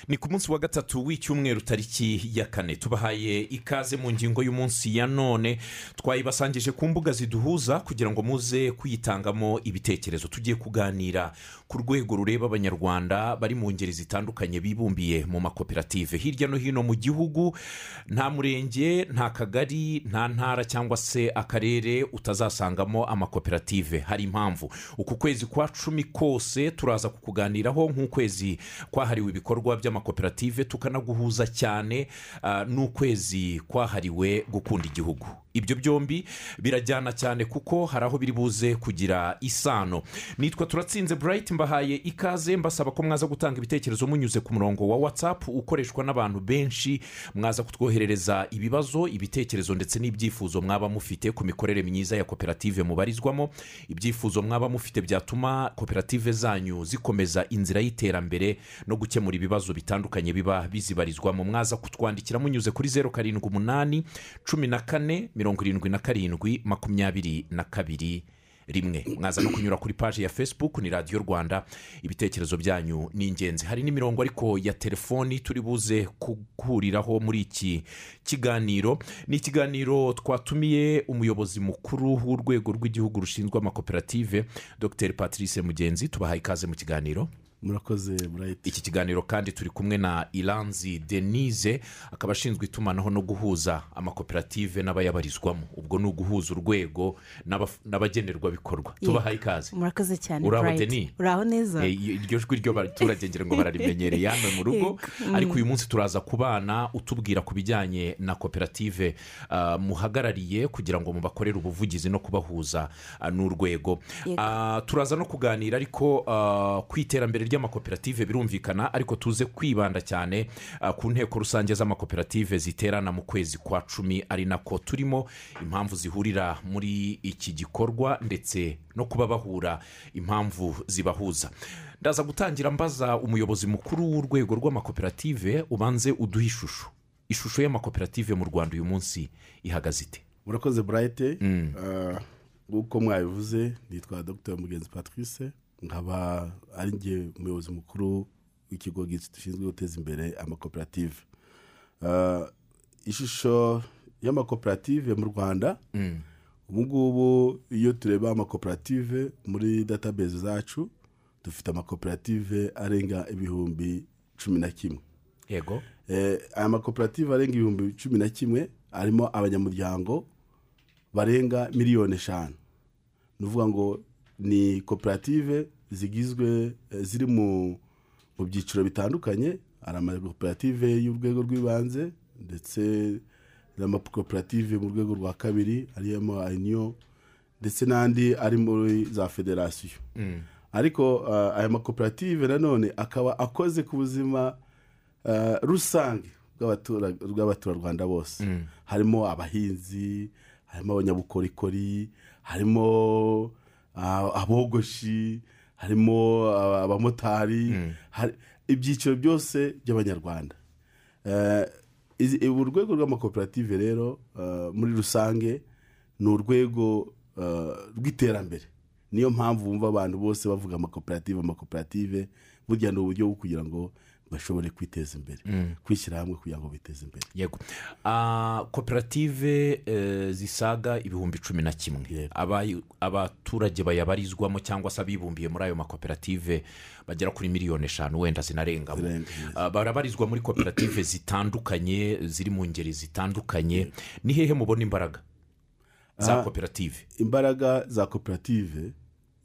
ni ku munsi wa gatatu w'icyumweru tariki ya kane tubahaye ikaze mu ngingo y'umunsi ya none twayibasangije ku mbuga ziduhuza kugira ngo muze kuyitangamo ibitekerezo tugiye kuganira ku rwego rureba abanyarwanda bari mu ngeri zitandukanye bibumbiye mu makoperative hirya no hino mu gihugu nta murenge nta kagari nta ntara cyangwa se akarere utazasangamo amakoperative hari impamvu uku kwezi kwa cumi kose turaza kukuganiraho nk'ukwezi kwahariwe ibikorwa by'amakoperative tukanaguhuza cyane ah, n'ukwezi kwahariwe gukunda igihugu ibyo byombi birajyana cyane kuko hari aho biri buze kugira isano nitwa turatsinze burayiti mbahaye ikaze mbasaba ko mwaza gutanga ibitekerezo munyuze ku murongo wa watsapu ukoreshwa n'abantu benshi mwaza kutwoherereza ibibazo ibitekerezo ndetse n'ibyifuzo mwaba mufite ku mikorere myiza ya koperative mubarizwamo ibyifuzo mwaba mufite byatuma koperative zanyu zikomeza inzira y'iterambere no gukemura ibibazo bitandukanye biba bizibarizwamo mwaza kutwandikira munyuze kuri zeru karindwi umunani cumi na kane mirongo irindwi na karindwi makumyabiri na kabiri rimwe mwaza no kunyura kuri paji ya facebook ni radiyo rwanda ibitekerezo byanyu ni ingenzi hari n'imirongo ariko ya telefoni turi buze guhuriraho muri iki kiganiro ni ikiganiro twatumiye umuyobozi mukuru w'urwego rw'igihugu rushinzwe amakoperative dr patrice mugenzi tubahaye ikaze mu kiganiro murakoze burayiti iki kiganiro kandi turi kumwe na iranzi denise akaba ashinzwe itumanaho no guhuza amakoperative n'abayabarizwamo ubwo ni uguhuza urwego n'abaf- n'abagenerwabikorwa Yego. tubahaye ikaze murakoze cyane Uraho, Bright. Deni? uraho neza Eh, iryo jwi ry'abaturage ngira ngo bararimenyereye hano mu rugo ariko uyu munsi turaza kubana utubwira ku bijyanye na koperative ah, muhagarariye kugira ngo mubakorere ubuvugizi no kubahuza ah, n'urwego Yego. Ah, turaza no kuganira ariko ah, ku iterambere ry'amakoperative birumvikana ariko tuze kwibanda cyane ah, ku nteko rusange z'amakoperative ziterana mu kwezi kwa cumi ari nako turimo impamvu zihurira muri iki gikorwa ndetse no kuba bahura impamvu zibahuza ndaza gutangira mbaza umuyobozi mukuru w'urwego rw'amakoperative ubanze uduhe ishusho ishusho y'amakoperative mu rwanda uyu munsi ihagaze ite murakoze burayiti nk'uko mwabivuze nitwa dr mugenzi patrice nkaba ari njye umuyobozi mukuru w'ikigo gishinzwe guteza imbere amakoperative Ah, ishusho y'amakoperative mu rwanda ubu ngubu iyo tureba amakoperative muri database zacu dufite amakoperative arenga ibihumbi cumi na kimwe yego Eh, aya makoperative arenga ibihumbi cumi na kimwe arimo abanyamuryango barenga miliyoni eshanu ni ukuvuga ngo ni koperative zigizwe eh, ziri mu mu byiciro bitandukanye hari amakoperative y'urwego rw'ibanze ndetse n'amakoperative mu rwego rwa kabiri arimo ayiniyo ndetse n'andi ari muri za federasiyo ariko ah, aya makoperative nanone akaba akoze ku buzima ah, rusange bw'abatura- bw'abaturarwanda bose harimo abahinzi harimo abanyabukorikori harimo ah, abogoshi harimo ah, abamotari hari- ibyiciro byose by'abanyarwanda Eh, izi- ubu urwego rw'amakoperative rero eh, muri rusange ni urwego eh, rw'iterambere niyo mpamvu wumva abantu bose bavuga amakoperative amakoperative burya ni uburyo bwo kugira ngo bashobore kwiteza imbere kwishyira hamwe kugira ngo biteze imbere yego Ah, koperative eh, zisaga ibihumbi cumi na kimwe Yego. Abayi- abaturage bayabarizwamo cyangwa se abibumbiye muri ayo makoperative bagera kuri miliyoni eshanu wenda zinarengamo Zirenga, yes. Ah, barabarizwa muri koperative zitandukanye ziri mu ngeri zitandukanye ni hehe mubona imbaraga za Ah. koperative imbaraga za koperative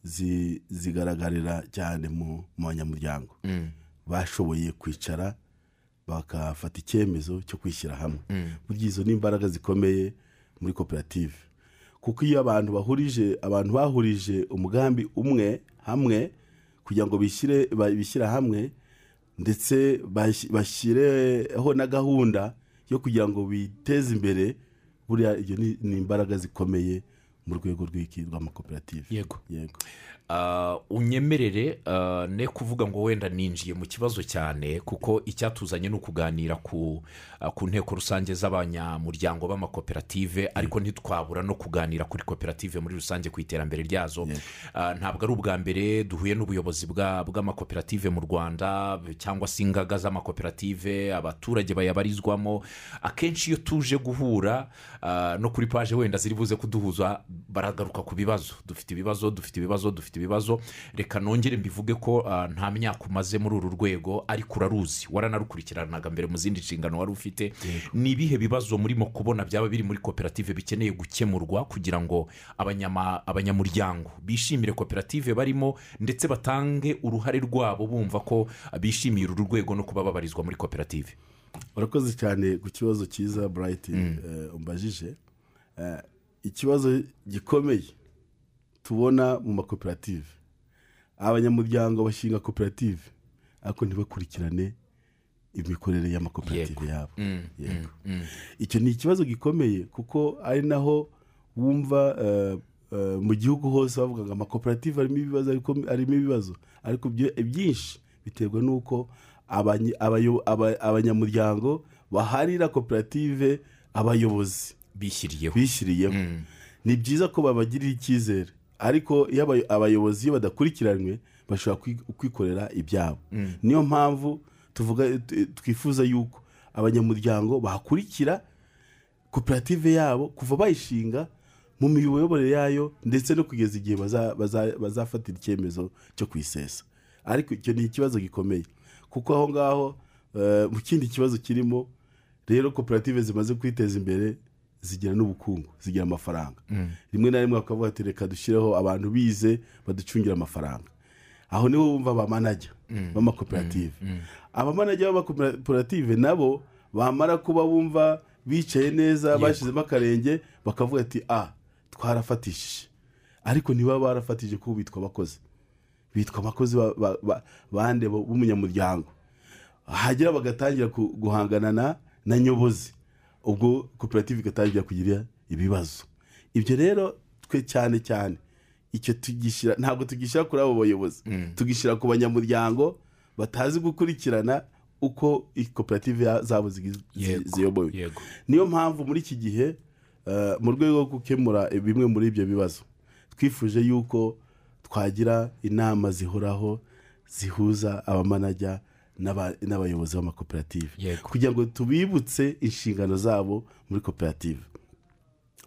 zi- zigaragarira cyane mu mu banyamuryango bashoboye kwicara bakafata icyemezo cyo kwishyira hamwe burya izo ni imbaraga zikomeye muri koperative kuko iyo abantu bahurije abantu bahurije umugambi umwe hamwe kugira ngo bishyire ba- bishyire hamwe ndetse bashyi- bashyireho na gahunda yo kugira ngo biteze imbere buriya ibyo ni ni imbaraga zikomeye mu rwego rw'iki rw'amakoperative Yego. yego Ah, unyemerere ah, ne kuvuga ngo wenda ninjiye mu kibazo cyane kuko icyatuzanye ni ukuganira ku ah, ku nteko rusange z'abanyamuryango b'amakoperative ariko ntitwabura no kuganira kuri koperative muri rusange ku iterambere ryazo Ah, ntabwo ari ubwa mbere duhuye n'ubuyobozi bwa- bw'amakoperative mu rwanda cyangwa se ingaga z'amakoperative abaturage bayabarizwamo akenshi iyo tuje guhura ah, no kuri paje wenda ziri buze kuduhuza baragaruka ku bibazo dufite ibibazo dufite ibibazo dufite ibibazo reka nongere mbivuge ko ah, nta myaka umaze muri uru rwego ariko uraruzi waranarukurikiranaga mbere mu zindi nshingano wari ufite ni ibihe bibazo murimo kubona byaba biri muri koperative bikeneye gukemurwa kugira ngo abanyama- abanyamuryango bishimire koperative barimo ndetse batange uruhare rwabo bumva ko ah, bishimiye uru rwego no kuba babarizwa muri koperative urakoze cyane ku kibazo cyiza burayiti eh, umbajije Eh, ikibazo gikomeye tubona mu makoperative abanyamuryango bashinga koperative ariko ntibakurikirane imikorere y'amakoperative yabo Yego. icyo ni ikibazo gikomeye kuko ari naho wumva eh, eh, mu gihugu hose bavuga ngo amakoperative arimo ibibazo ariko arimo ibibazo ariko ibyo- ibyinshi biterwa n'uko abanyi- abayo- aba- abanyamuryango baharira koperative abayobozi bishyiriyeho bishyiriyeho ni byiza ko babagirira icyizere ariko iyo abay- abayobozi iyo badakurikiranwe bashobora kwi- kwikorera ibyabo niyo mpamvu tuvuga t- twifuza yuko abanyamuryango bahakurikira koperative yabo kuva bayishinga mu miyoborere yayo ndetse no kugeza igihe baza- baza- bazafatira icyemezo cyo kuyisesa ariko icyo ni ikibazo gikomeye kuko aho ngaho eh, mu kindi kibazo kirimo rero koperative zimaze kwiteza imbere zigira n'ubukungu zigira amafaranga rimwe na rimwe bakavuga ati reka dushyireho abantu bize baducungira amafaranga aho niho bumva abamanajya b'amakoperative abamanajya b'amakoperative nabo bamara kuba bumva bicaye neza bashyizemo akarenge bakavuga ati a twarafatishije ariko ntibaba barafatije kuko bitwa abakozi bitwa abakozi ba- ba- ba- bande bo- b'umunyamuryango hagera bagatangira ku- guhangana na na nyobozi ubwo koperative igatangira kugira ibibazo ibyo rero twe cyane cyane icyo tugishyira ntabwo tugishyira kuri abo bayobozi tugishyira ku banyamuryango batazi gukurikirana uko i- koperative ya- zabo zigi- zi- Yego, ziyobowe yego niyo mpamvu muri iki gihe eh, mu rwego rwo gukemura bimwe muri ibyo bibazo twifuje yuko twagira inama zihoraho zihuza abamanajya n'aba- n'abayobozi b'amakoperative Yego. kugira ngo tubibutse inshingano zabo muri koperative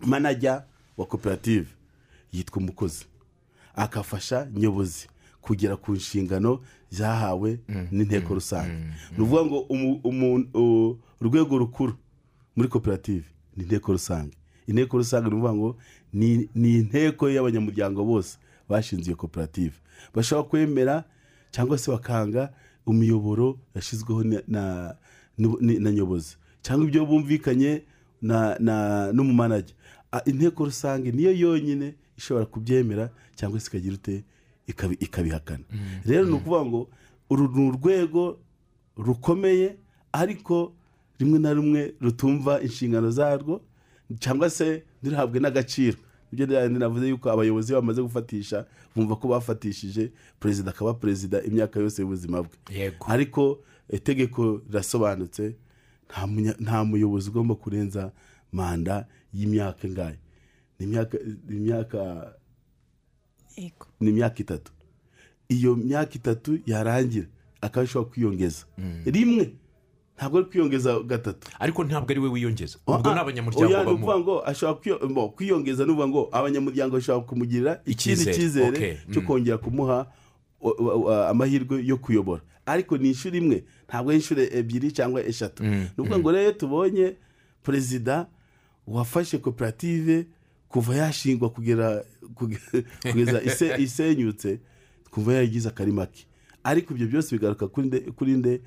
manajya wa koperative yitwa umukozi akafasha nyobozi kugera ku nshingano zahawe n'inteko rusange ni ukuvuga ngo umu- umu- u- urwego rukuru muri koperative ni inteko rusange inteko rusange ni ukuvuga ngo ni ni inteko y'abanyamuryango bose bashinze iyo koperative bashobora kwemera cyangwa se bakanga umuyoboro yashyizweho na- na- nu- ni- na nyobozi cyangwa ibyo bumvikanye na- na- n'umumanajya Ah, inteko rusange niyo yonyine ishobora kubyemera cyangwa se ikagira ute ikabi- ikabihakana rero ni ukuvuga ngo uru ni urwego rukomeye ariko rimwe na rimwe rutumva inshingano zarwo cyangwa se ntiruhabwe n'agaciro ibyo rero navuze yuko abayobozi bamaze gufatisha bumva ko bafatishije perezida akaba perezida imyaka yose y'ubuzima bwe yego ariko itegeko rirasobanutse nta munya- nta muyobozi ugomba kurenza manda y'imyaka ingahe ni imyaka ni imyaka yego ni imyaka itatu iyo myaka itatu yarangira akaba ashobora kwiyongeza rimwe ntabwo ari kwiyongeza gatatu ariko ntabwo ari we wiyongeza ubwo Oya, ni abanyamuryango oya, ni bamuha ukuvuga ngo ashobora kwiyo- mbo, kwiyongeza ni ukuvuga ngo abanyamuryango bashobora kumugirira ikindi Icyizere, cyizere okay, cyo kongera kumuha o- o- o- amahirwe yo kuyobora ariko ni inshuro imwe ntabwo ari inshuro ebyiri cyangwa eshatu ni ukuvuga ngo rero tubonye perezida wafashe koperative kuva yashingwa kugera kuge- kugeza ise- isenyutse twumva yaragize akari make ariko ibyo byose bigaruka kuri nde- kuri nde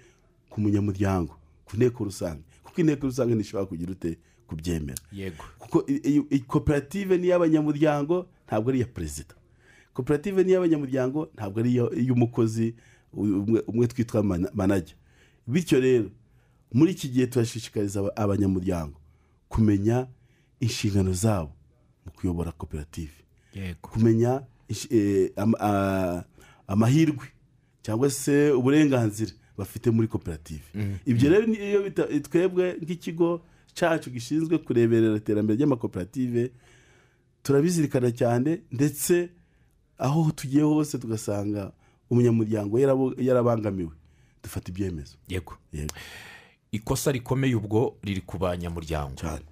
ku munyamuryango ku nteko rusange kuko inteko rusange ntishobora kugira ute kubyemera yego kuko i- i- i- koperative ni iy'abanyamuryango ntabwo ari iya perezida koperative ni iy'abanyamuryango ntabwo ari iyo- iy'umukozi u- umwe- umwe twitwa mana- manajya bityo rero muri iki gihe turashishikariza aba- abanyamuryango kumenya inshingano zabo mu kuyobora koperative yego kumenya ish- eh, am- ah, amahirwe cyangwa se uburenganzira bafite muri koperative ibyo rero ni- iyo bita- twebwe nk'ikigo cyacu gishinzwe kureberera iterambere ry'amakoperative turabizirikana cyane ndetse aho tugiye hose tugasanga umunyamuryango yarabo- yarabangamiwe dufata ibyemezo yego Yego. ikosa rikomeye ubwo riri ku banyamuryango cyane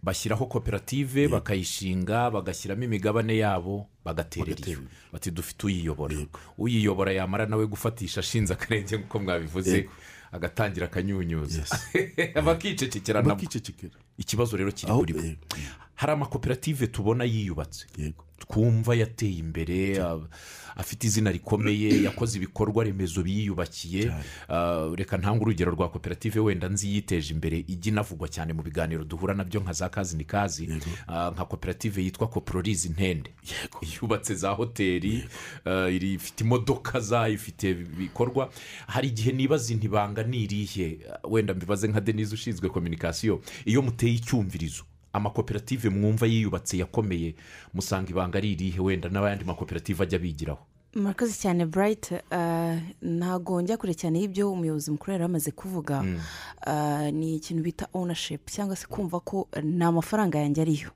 bashyiraho koperative bakayishinga bagashyiramo imigabane yabo bagatera iyo Bagatera bati dufite uyiyobora uyiyobora yamara nawe gufatisha ashinze akarenge nk'uko mwabivuze agatangira akanyunyuza bakicecekera nabwo bakicecekera ikibazo rero kiri aho kuri bo yego, hari amakoperative tubona yiyubatse yego twumva yateye imbere a- afite izina rikomeye yakoze ibikorwa remezo biyubakiye Ah, reka ntanga urugero rwa koperative wenda nzi yiteje imbere ijya inavugwa cyane mu biganiro duhura nabyo nka za kazi ni kazi Ah, nka koperative yitwa kopororizi ntende yubatse za hoteli ah, iri- ifite imodoka zayo ifite ibikorwa hari igihe nibaza inti ibanga ni irihe Ah, wenda mbibaze nka denise ushinzwe kominikasiyo iyo muteye icyumvirizo amakoperative mwumva yiyubatse yakomeye musanga ibanga ari irihe wenda n'ayandi makoperative ajya bigiraho murakoze cyane burayiti ah, ntago njya kure cyane y'ibyo umuyobozi mukuru yari amaze kuvuga Ah, ni ikintu bita owunashipu cyangwa se kumva ko ni amafaranga yanjye ariyo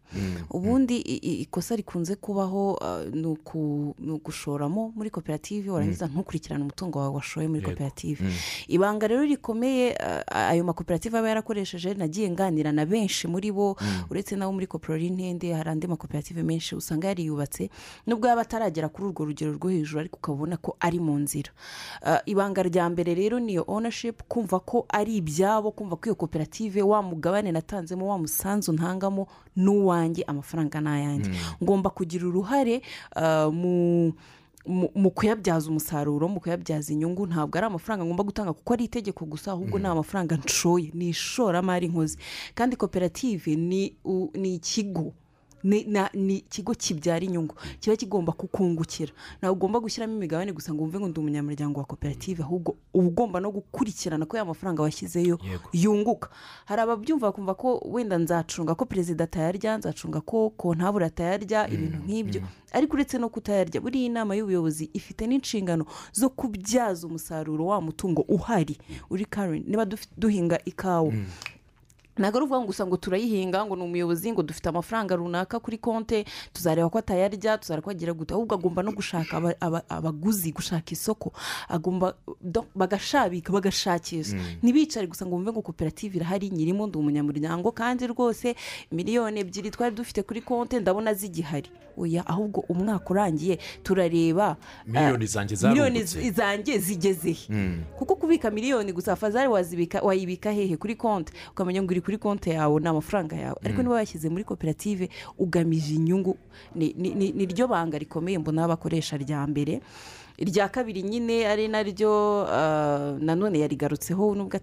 ubundi i- i- ikosa rikunze kubaho ah, ni uku- ni ugushoramo muri koperative warangiza ntukurikirane umutungo wawe washoye muri koperative ibanga rero rikomeye ah, ayo makoperative aba yarakoresheje nagiye nganira na benshi muri bo uretse nabo muri koporori ntende hari andi makoperative menshi usanga yariyubatse nubwo yaba ataragera kuri urwo rugero rwo hejuru ariko ukabona ko ari mu nzira Ah, ibanga rya mbere rero ni iyo owunashipu kumva ko ari ibyabo kumva ko iyo koperative wa mugabane natanzemo wa musanzu ntangamo n'uwanjye amafaranga ni ayanjye ngomba kugira uruhare ah, mu mu mu kuyabyaza umusaruro mu kuyabyaza inyungu ntabwo ari amafaranga ngomba gutanga kuko ari itegeko gusa ahubwo ni amafaranga nshoye ni ishoramari nkoze kandi koperative ni u- ni ikigo ni na- ni ikigo kibyara inyungu kiba kigomba kukungukira ntabwo ugomba gushyiramo imigabane gusa ngo wumve ngo ndi umunyamuryango wa koperative ahubwo uba ugomba no gukurikirana ko ya mafaranga washyizeyo Yego. yunguka hari ababyumva bakumva ko wenda nzacunga ko perezida atayarya nzacunga ko kontabure atayarya ibintu nk'ibyo ariko uretse no kutayarya buriya inama y'ubuyobozi ifite n'inshingano zo kubyaza umusaruro wa mutungo uhari uri karenti niba dufi- duhinga ikawa ntabwo ari ukuvuga ngo gusa ngo turayihinga ngo ni umuyobozi ngo dufite amafaranga runaka kuri konti tuzareba ko atayarya tuzareba ko agira gute ahubwo agomba no gushaka aba- aba- abaguzi gushaka isoko agomba do- bagashabika bagashakisha ntibicare gusa ngo bumve ngo koperative irahari nyirimo ndi umunyamuryango kandi rwose miliyoni ebyiri twari dufite kuri konti ndabona zigihari oya ahubwo umwaka urangiye turareba miliyoni eh, zanjye miliyoni zarungutse zanjye zigeze he kuko kubika miliyoni gusa fazari wazibika wayibika hehe kuri konti ukamenya ngo iri kuri konti yawe ni amafaranga yawe ariko niba wayashyize muri koperative ugamije inyungu ni- ni- ni ni ryo banga rikomeye mbona bakoresha rya mbere irya kabiri nyine ari naryo ah, nanone yarigarutseho nubwo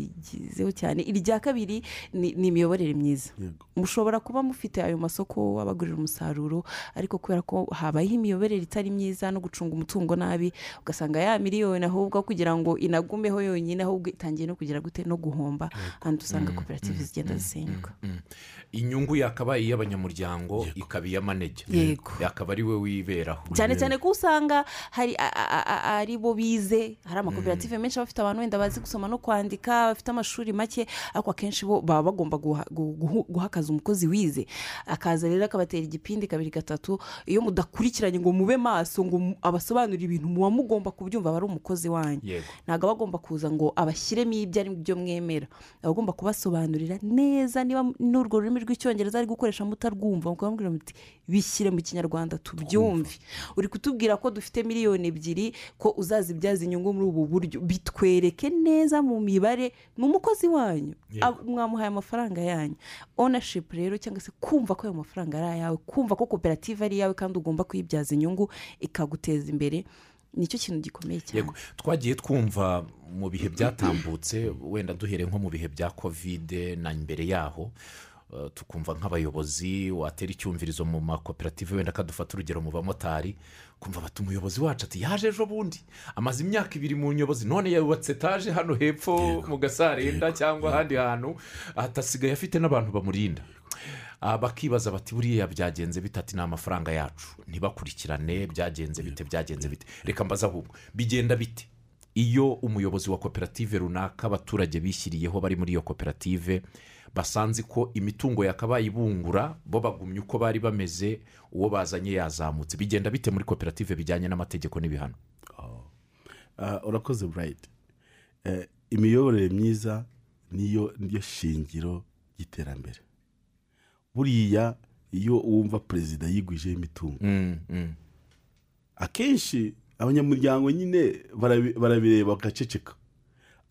atarigizeho cyane irya kabiri ni ni imiyoborere myiza yego mushobora kuba mufite ayo masoko wabagurira umusaruro ariko kubera ko habayeho imiyoborere itari myiza no gucunga umutungo nabi ugasanga ya miliyoni ahubwo kugira ngo inagumeho yonyine ahubwo itangiye no kugira gute no guhomba kandi usanga koperative zigenda zisenyuka inyungu yakabaye iy'abanyamuryango ikaba iy'amanege Yego. yakaba ari we wiberaho cyane cyane ko usanga hari a- a- a- a- ari bo bize hari amakoperative menshi aba afite abantu wenda bazi gusoma no kwandika bafite amashuri make ariko akenshi bo baba bagomba guha- gu- guhu- guha akazi umukozi wize akaza rero akabatera igipindi kabiri gatatu iyo mudakurikiranye ngo mube maso ngo mu- abasobanurire ibintu muba mugomba kubyumva aba ari umukozi wanyu Yego. ntabwo aba agomba kuza ngo abashyiremo ibyo ari byo mwemera aba agomba kubasobanurira neza niba n'urwo rurimi rw'icyongereza ari gukoresha mutarwumva mukababwira muti bishyire mu kinyarwanda tubyumve uri kutubwira ko dufite miliyoni ebyiri ko uzazibyaza inyungu muri ubu buryo bitwereke neza mu mibare ni umukozi wanyu Ab- mwamuhaye amafaranga yanyu owunashipu rero cyangwa se kumva ko ayo mafaranga ari ayawe kumva ko koperative ari iyawe kandi ugomba kuyibyaza inyungu ikaguteza imbere nicyo kintu gikomeye cyane Yego. twagiye twumva mu bihe byatambutse wenda duhere nko mu bihe bya kovide na mbere yaho eh, tukumva nk'abayobozi watera icyumvirizo mu makoperative wenda akadufata urugero mu bamotari kumva bati umuyobozi wacu ati yaje ejo bundi amaze imyaka ibiri mu nyobozi none yubatse etaje hano hepfo mu gasarenda cyangwa ahandi hantu atasigaye afite n'abantu bamurinda Ah, bakibaza bati buriya byagenze bite ati ni amafaranga yacu ntibakurikirane byagenze bite byagenze bite reka mbaze ahubwo bigenda bite iyo umuyobozi wa koperative runaka abaturage bishyiriyeho bari muri iyo koperative basanze ko imitungo yakabaye ibungura bo bagumye uko bari bameze uwo bazanye yazamutse bigenda bite muri koperative bijyanye n'amategeko n'ibihano Ah, urakoze burayiti Eh, imiyoborere myiza niyo niyo shingiro ry'iterambere buriya iyo wumva perezida yigwije imitungo Mm, mm. akenshi abanyamuryango nyine barabi- barabireba bagaceceka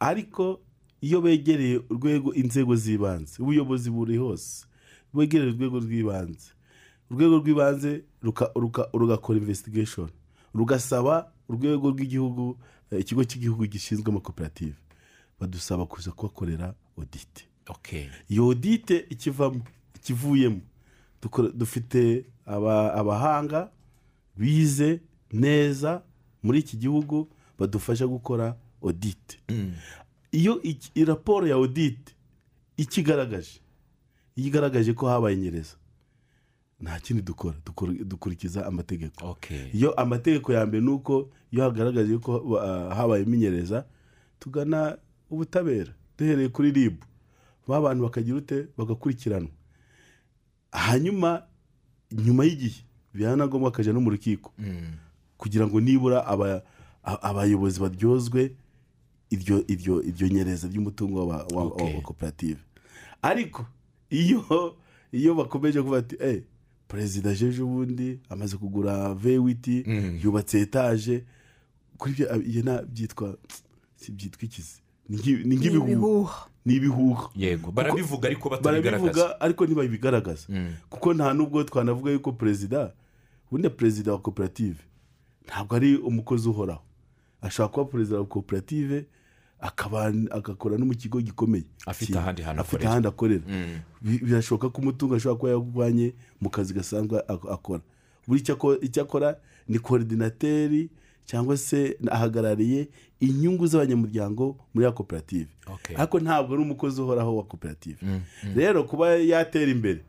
ariko iyo begereye urwego inzego z'ibanze ubuyobozi buri hose begereye urwego rw'ibanze urwego rw'ibanze ruka- ruka- rugakora investigation rugasaba urwego rw'igihugu eh, ikigo cy'igihugu gishinzwe amakoperative badusaba kuza kubakorera audit ok iyo audite ikivamo ikivuyemo dukora- dufite aba- abahanga bize neza muri iki gihugu badufasha gukora audite iyo iki- iyi raporo ya audite ikigaragaje iyo igaragaje ko habaye inyereza nta kindi dukora dukora- dukurikiza amategeko ok iyo amategeko ya mbere ni uko iyo hagaragaje ko uh, habaye imenyereza tugana ubutabera duhereye kuri ribu ba bantu bakagira ute bagakurikiranwa hanyuma nyuma y'igihe bihana na ngombwa akajya no mu rukiko Mm. kugira ngo nibura aba- a- abayobozi baryozwe iryo iryo iryo nyereza ry'umutungo wa, wa, wa- Okay. wa koperative ariko iyo iyo bakomeje kuvuga ati eh perezida jeje ubundi amaze kugura vewiti Mm. yubatse etaje kuri byo ah, iyo nta byitwa si byitwa ikizi Ni nk'i- ni nk'ibihuha ibihuha ni ibihuha yego barabivuga ariko batabigaragaza barabivuga ariko ntibabigaragaza Mm. kuko nta n'ubwo twanavuga yuko perezida ubundi perezida wa koperative ntabwo ari umukozi uhoraho ashobora kuba perezida wa koperative akaba agakora no mu kigo gikomeye Afite Ki- ahandi hantu afite akorera. ahandi akorera Mm. Bi- birashoboka ko umutungo ashobora kuba yawuvanye mu kazi gasanzwe ak- akora buri icyo ako- icyo akora ni koordinateri cyangwa se ahagarariye inyungu z'abanyamuryango muri ya koperative Ok. ariko ntabwo ari umukozi uhoraho wa koperative rero kuba yatera imbere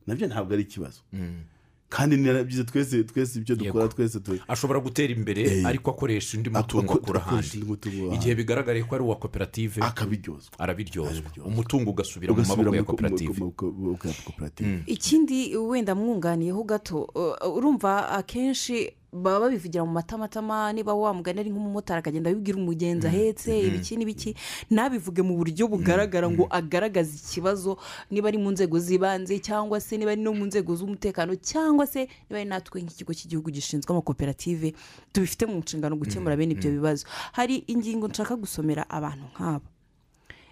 nabyo ntabwo ari ikibazo Mm. kandi ni byiza twese twese ibyo dukora Yego. twese tu- ashobora gutera imbere ariko akoresha undi mutungo Ako- akura akoresha ahandi undi mutungo wa- igihe bigaragaye ko ari uwa koperative akabiryozwa arabiryozwa Arabiryozwa. umutungo ugasubira mu ugasubira maboko ya mu ko- mu- koperative mu- mu- mu- mu- mu- koperative ikindi wenda mwunganiyeho gato uh, urumva akenshi baba babivugira mu matamatama niba wamugana ari nk'umumotari akagenda abibwira umugenzi ahetse ibiki n'ibiki ntabivuge mu buryo bugaragara ngo agaragaze ikibazo niba ari mu nzego z'ibanze cyangwa se niba ari no mu nzego z'umutekano cyangwa se niba ari natwe nk'ikigo cy'igihugu gishinzwe amakoperative tubifite mu nshingano gukemura bene ibyo bibazo hari ingingo nshaka gusomera abantu nk'aba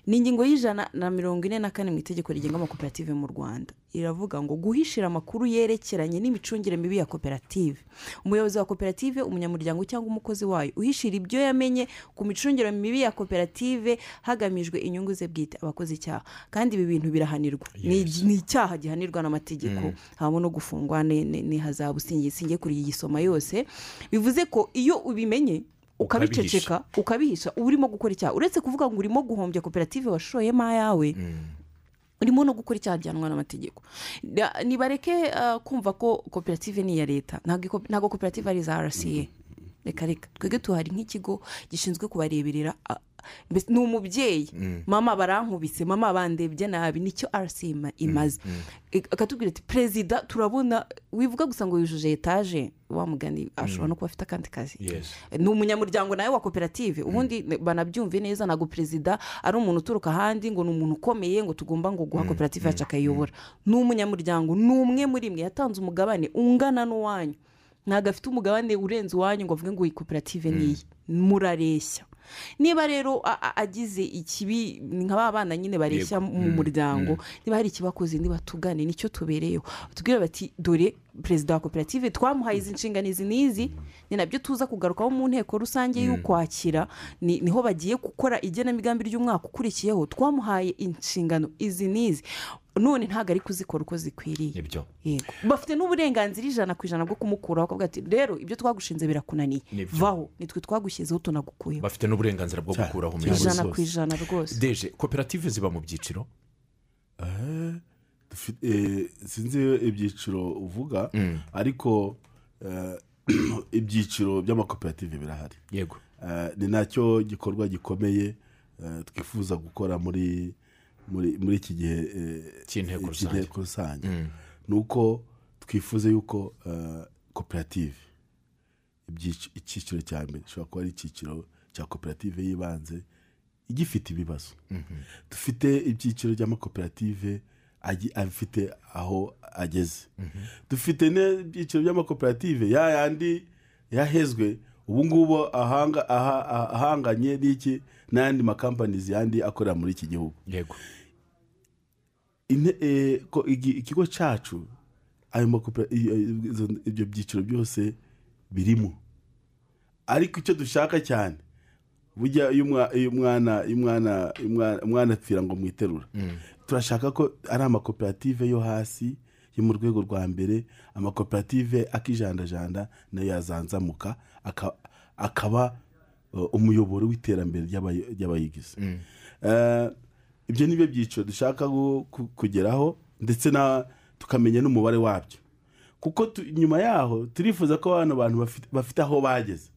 ni ingingo y'ijana na mirongo ine na kane mu itegeko rigenga amakoperative mu rwanda iravuga ngo guhishira amakuru yerekeranye n'imicungire mibi ya koperative umuyobozi wa koperative umunyamuryango cyangwa umukozi wayo uhishira ibyo yamenye ku micungire mibi ya koperative hagamijwe inyungu ze bwite abakoze icyaha kandi ibi bintu birahanirwa ni ni icyaha gihanirwa n'amategeko habamo no gufungwa ni- ni ni hazabu singiye singiye kuri iyi gisoma yose bivuze ko iyo ubimenye Ukabihisha. ukabiceceka ukabihisha uba urimo gukora icyaha uretse kuvuga ngo urimo guhombya koperative washoyemo ayawe urimo no gukora icyaha gihanwa n'amategeko Da- nibareke ah, kumva ko koperative ni iya leta ntabwo iko- ntabwo koperative ari iza rca reka reka twebwe tuhari nk'ikigo gishinzwe kubareberera ah, mbese ni umubyeyi mama barankubise mama bandebye nabi nicyo rca ima- imaze Ik- akatubwira ati perezida turabona wivuga gusa ngo yujuje etaje wamugani ashobora no kuba afite akandi kazi Yes. ni umunyamuryango nawe wa koperative ubundi banabyumve neza ntabwo perezida ari umuntu uturuka ahandi ngo ni umuntu ukomeye ngo tugomba ngo guha koperative yacu akayiyobora ni umunyamuryango ni umwe muri mwe yatanze umugabane ungana n'uwanyu ntabwo afite umugabane urenze iwanyu ngo avuge ngo iyi koperative ni iyi murareshya niba rero a- a- agize ikibi ni nka ba bana nyine bareshya Yego. mu muryango niba hari ikibakoze niba tugane nicyo tubereyeho tubwire bati dore perezida wa koperative twamuhaye izi nshingano izi n'izi ni nabyo tuza kugarukaho mu nteko rusange y'ukwakira ni- niho bagiye gukora igenamigambi ry'umwaka ukurikiyeho twamuhaye inshingano izi n'izi none ntabwo ari kuzikora uko zikwiriye nibyo Yego. bafite n'uburenganzira ijana ku ijana bwo kumukuraho bakavuga ati rero ibyo twagushinze birakunaniye Nibyo. vaho nitwe twagushyizeho tunagukuyeho bafite n'uburenganzira bwo Cyane. gukuraho Cyane. umuyobozi ijana bose. ku ijana rwose deje koperative ziba mu byiciro Eh, dufite eh, sinzi ibyiciro uvuga ariko eh, ibyiciro by'amakoperative birahari yego Eh, ni nacyo gikorwa gikomeye eh, twifuza gukora muri muri muri iki gihe eh, Cy'inteko eh, rusange. cy'inteko rusange ni uko twifuza yuko eh, koperative ibyici- icyiciro cya mbere gishobora kuba ari icyiciro cya koperative y'ibanze igifite ibibazo dufite ibyiciro by'amakoperative agi- afite aho ageze dufite n'ibyiciro by'amakoperative ya yandi yahezwe ubu ngubu ahanga- aha- aha- ahanganye n'iki n'ayandi makampanizi yandi akorera muri iki gihugu yego Inte- eh, ko igi- ikigo cyacu ayo makopera- iyo- izo- ibyo byiciro byose birimo ariko icyo dushaka cyane burya iyo umwa- iyo umwana iyo umwana- iyo umwana- umwana apfira ngo mwiterura turashaka ko ari amakoperative yo hasi yo mu rwego rwa mbere amakoperative akijandajanda nayo yazanzamuka aka- akaba eh, umuyoboro w'iterambere ry'abayi- ry'abayigize Eh, ibyo ni byo byiciro dushaka gu- ku- kugeraho ndetse na tukamenya n'umubare wabyo kuko tu- nyuma yaho turifuza ko bano bantu bafite- bafite aho bageze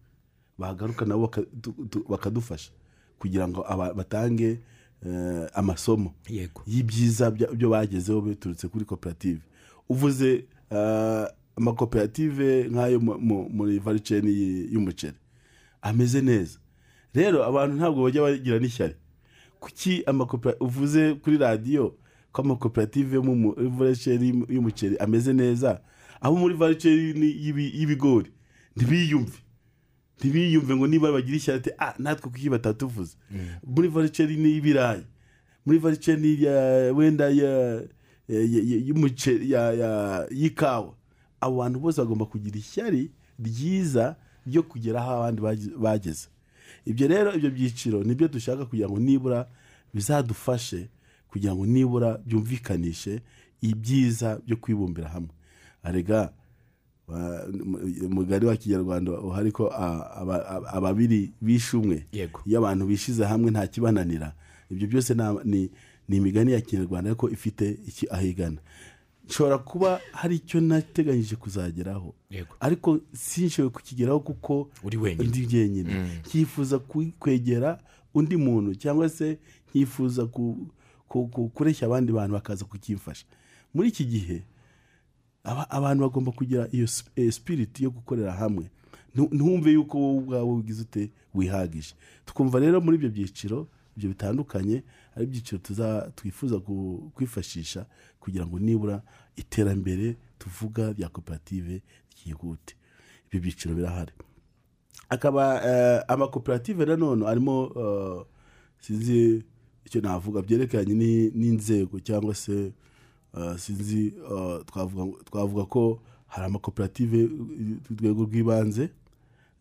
bahagaruka nabo baka- tu- tu- bakadufasha kugira ngo aba- batange eh, amasomo yego y'ibyiza bya- byo bagezeho biturutse kuri koperative uvuze eh, amakoperative nk'ayo mu- mu- muri variceni y'umuceri ameze neza rero abantu ntabwo bajya bagira n'ishyari kuki amakoperative uvuze kuri radiyo ko amakoperative yo muri variceni y'umuceri ameze neza abo muri variceni y'ibi- y'ibigori ntibiyumve ntibiyumve ngo niba bagira ishyari ati ah natwe kuki batatuvuze muri variceri ni y'ibirayi muri variceri ya wenda ya ya- ya- y'umuceri ya- ya- y'ikawa abo bantu bose bagomba kugira ishyari ryiza ryo kugera aho abandi bagi- bageze ibyo rero ibyo byiciro nibyo dushaka kugira ngo nibura bizadufashe kugira ngo nibura byumvikanishe ibyiza byo kwibumbira hamwe arega wa- mu- mugari wa kinyarwanda uhari ko a- aba- aba- ababiri bishe umwe Yego. iyo abantu bishize hamwe nta kibananira ibyo byose ni- ni ni imigani ya kinyarwanda ariko ifite iki aho igana nshobora kuba hari icyo nateganyije kuzageraho Yego. ariko sinshoboye kukigeraho kuko Uri wenyine. ndi jyenyine nkifuza ku- kwegera undi muntu cyangwa se nkifuza ku- ku- ku- kureshya abandi bantu bakaza kukimfasha muri iki gihe aba- abantu bagomba kugira iyo sp- eh, spirit yo gukorera hamwe Ntu- ntumve yuko wowe ubwawe ugize ute wihagije twumva rero muri ibyo byiciro ibyo bitandukanye ari ibyiciro tuza- twifuza ku- kwifashisha kugira ngo nibura iterambere tuvuga rya koperative ryihute ibyo byiciro birahari akaba eh, amakoperative nanone arimo eh, sinzi icyo navuga byerekeranye ni- n'inzego cyangwa se eh, sinzi eh, twavuga twavuga ko hari amakoperative ku rwego rw'ibanze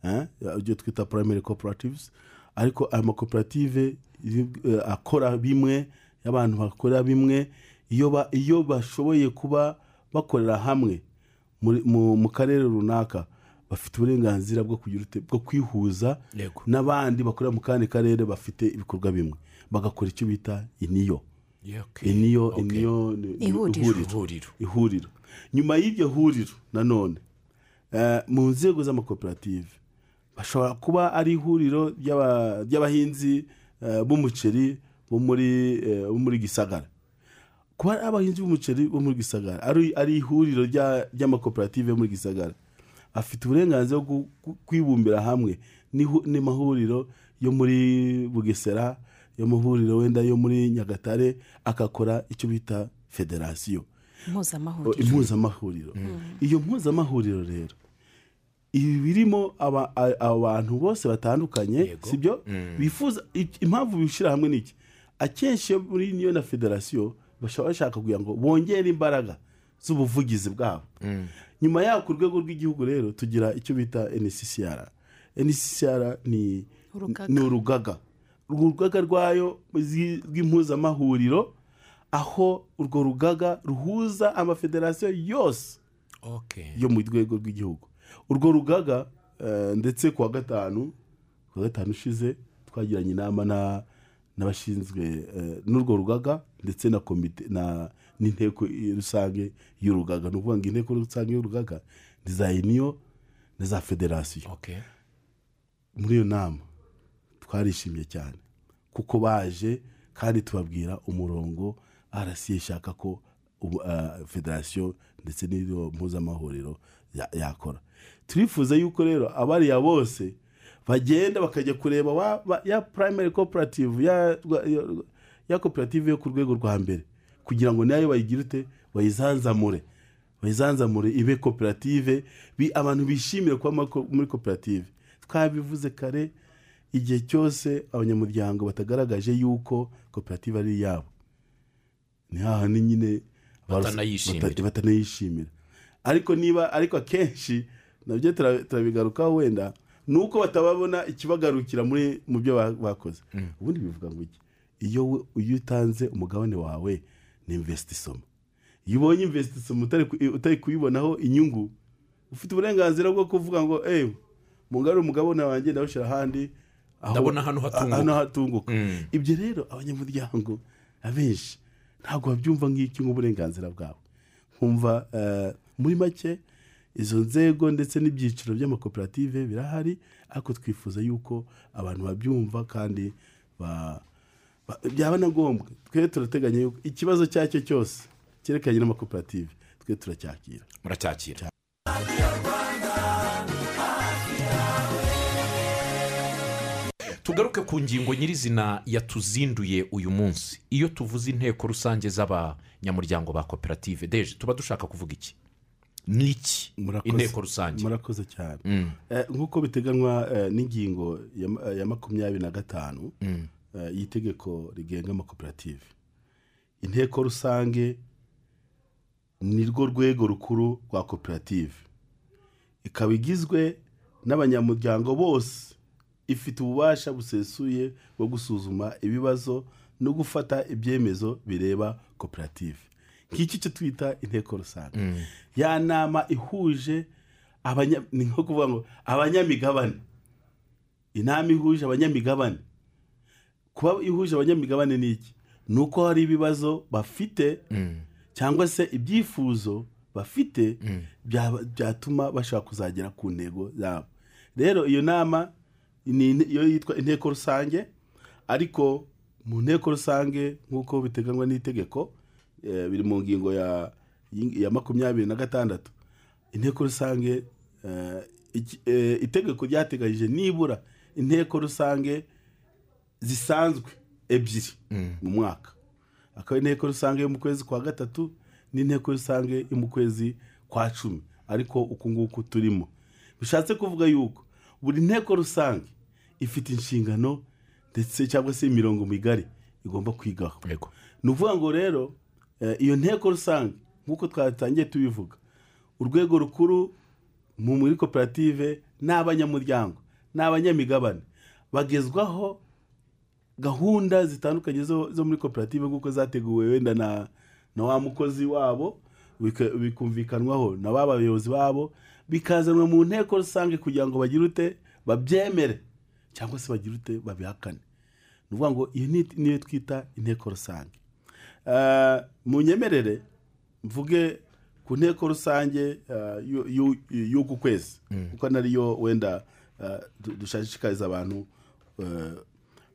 eh, ibyo twita primary cooperatives ariko aya makoperative eh, akora bimwe y'abantu bakora bimwe iyo ba- iyo bashoboye kuba bakorera hamwe muri- mu mu karere runaka bafite uburenganzira bwo kugira ute- bwo kwihuza Yego. n'abandi bakorera mu kandi karere bafite ibikorwa bimwe bagakora icyo bita iniyo Okay. iniyo Okay. iniyo ni- ni Ihuriro. ihuriro ihuriro nyuma y'iryo huriro nanone eh, mu nzego z'amakoperative bashobora kuba ari ihuriro ry'aba- ry'abahinzi eh, b'umuceri bo muri eh, bo muri gisagara kuba ari abahinzi b'umuceri bo muri gisagara ari ari ihuriro rya- ry'amakoperative yo muri gisagara afite uburenganzira bwo ku- kwibumbira hamwe n'ihu- n'amahuriro yo muri bugesera yo mu huriro wenda yo muri nyagatare agakora icyo bita federasiyo mpuzamahuriro impuzamahuriro iyo mpuzamahuriro rero ibi birimo aba- a- abantu bose batandukanye Yego. sibyo bifuza i- impamvu bishyira hamwe niki akenshi iyo muri niyo na federasiyo bashobora bashaka kugira ngo bongere imbaraga z'ubuvugizi bwabo nyuma yaho ku rwego rw'igihugu rero tugira icyo bita nccr nccr ni Urugaga. ni urugaga urwo rugaga rwayo zi- rw'impuzamahuriro aho urwo rugaga ruhuza amafederasiyo yose okay. yo mu rwego rw'igihugu urwo rugaga eh, ndetse ku wa gatanu ku wa gatanu ushize twagiranye inama na- n'abashinzwe eh, n'urwo rugaga ndetse na komite na n'inteko rusange y'urugaga ni ukuvuga ngo inteko rusange y'urugaga ni za uniyo na za federasiyo okay. muri iyo nama twarishimye cyane kuko baje kandi tubabwira umurongo arasiye ishaka ko ubu, ah, federasiyo ndetse n'iyo mpuzamahuriro ya- yakora turifuza yuko rero abariya bose bagenda bakajya kureba wa- ba- ya primary cooperative ya, rwa- ya, ya koperative yo ku rwego rwa mbere kugira ngo nayo bayigire ute bayizanzamure bayizanzamure ibe koperative bi- abantu bishimire kuba mako- muri koperative twabivuze kare igihe cyose abanyamuryango batagaragaje yuko koperative ari iyabo ni hahandi nyine barus- Batanayishimira. bata- batanayishimira ariko niba ariko akenshi nabyo tura- turabigarukaho wenda ni uko batababona ikibagarukira muri mu byo ba- bakoze ubundi bivuga ngo iki iyo we- iyo utanze umugabane wawe ni imvesiti isomo iyo ubonye imvesiti isomo utari ku- utari kuyibonaho inyungu ufite uburenganzira bwo kuvuga ngo ewe mungarure umugabane wanjye ndawushyira ahandi aho- Ndabona hano hatunguka." hano hatunguka Mm. ibyo rero abanyamuryango abenshi ntabwo babyumva nk'iki nk'uburenganzira bwabo nkumva eh, muri make izo nzego ndetse n'ibyiciro by'amakoperative birahari ariko twifuza yuko abantu babyumva kandi ba- ba- byaba na ngombwa twe turateganya yuko ikibazo icyo ari cyo cyose cyerekeranye n'amakoperative twe turacyakira muracyakira tugaruke ku ngingo nyirizina yatuzinduye uyu munsi iyo tuvuze inteko rusange z'abanyamuryango ba koperative deje tuba dushaka kuvuga iki ni iki Murakoze. inteko rusange murakoze cyane Eh, nk'uko biteganywa eh, n'ingingo ya ma- eh, ya makumyabiri na gatanu eh, y'itegeko rigenga amakoperative inteko rusange ni rwo rwego rukuru rwa koperative ikaba igizwe n'abanyamuryango bose ifite ububasha busesuye bwo gusuzuma ibibazo no gufata ibyemezo bireba koperative nk'iki cyo twita inteko rusange ya nama ihuje abanya- ni nko kuvuga ngo abanyamigabane inama ihuje abanyamigabane kuba ihuje abanyamigabane ni iki ni uko hari ibibazo bafite cyangwa se ibyifuzo bafite byaba- byatuma bashaka kuzagera ku ntego zabo rero iyo nama ni in- iyo yitwa inteko rusange ariko mu nteko rusange nk'uko biteganywa n'itegeko eh, biri mu ngingo ya, ya makumyabiri na gatandatu inteko rusange eh, iki- eh, itegeko ryateganyije nibura inteko rusange zisanzwe ebyiri mu mwaka akaba inteko rusange yo mu kwezi kwa gatatu n'inteko rusange yo mu kwezi kwa cumi ariko uku nguku turimo bishatse kuvuga yuko buri nteko rusange ifite inshingano ndetse cyangwa se imirongo migari igomba kwigaho Yego. ni ukuvuga ngo rero eh, iyo nteko rusange nk'uko twatangiye tubivuga urwego rukuru mu muri koperative ni abanyamuryango ni abanyamigabane bagezwaho gahunda zitandukanye zo, zo muri koperative nk'uko zateguwe wenda na, na wa mukozi wabo bika- bikumvikanwaho na ba bayobozi babo bikazanwa mu nteko rusange kugira ngo bagire ute babyemere cyangwa se bagire ute babihakane ni ukuvuga ngo iyi ni- niyo twita inteko rusange Eh, mu nyemerere mvuge ku nteko rusange eh, y'u- y'u- y'uku kwezi kuko nariyo wenda eh, du- dushishikariza abantu eh,